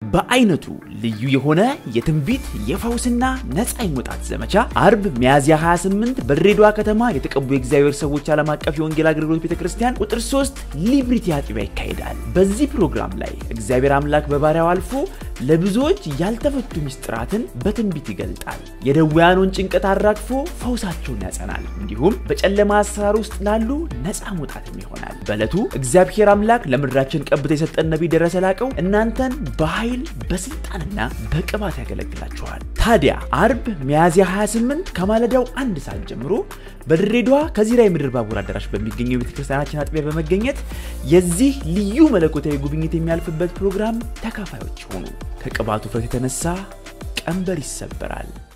በአይነቱ ልዩ የሆነ የትንቢት የፈውስና ነፃ የመውጣት ዘመቻ አርብ ሚያዝያ 28 በድሬዳዋ ከተማ የተቀቡ የእግዚአብሔር ሰዎች ዓለም አቀፍ የወንጌል አገልግሎት ቤተክርስቲያን ቁጥር 3 ሊብሪቲ አጥቢያ ይካሄዳል። በዚህ ፕሮግራም ላይ እግዚአብሔር አምላክ በባሪያው አልፎ ለብዙዎች ያልተፈቱ ምስጢራትን በትንቢት ይገልጣል። የደዌያኑን ጭንቀት አራግፎ ፈውሳቸውን ያጸናል። እንዲሁም በጨለማ አሰራር ውስጥ ላሉ ነፃ መውጣትም ይሆናል። በዕለቱ እግዚአብሔር አምላክ ለምድራችን ቀብቶ የሰጠን ነቢይ ደረሰ ላቀው እናንተን በኃይል በስልጣንና በቅባት ያገለግላችኋል። ታዲያ አርብ ሚያዝያ 28 ከማለዳው አንድ ሰዓት ጀምሮ በድሬዳዋ ከዚራ የምድር ባቡር አዳራሽ በሚገኘው የቤተክርስቲያናችን አጥቢያ በመገኘት የዚህ ልዩ መለኮታዊ ጉብኝት የሚያልፍበት ፕሮግራም ተካፋዮች ሆኑ። ከቅባቱ ፍረት የተነሳ ቀንበር ይሰበራል።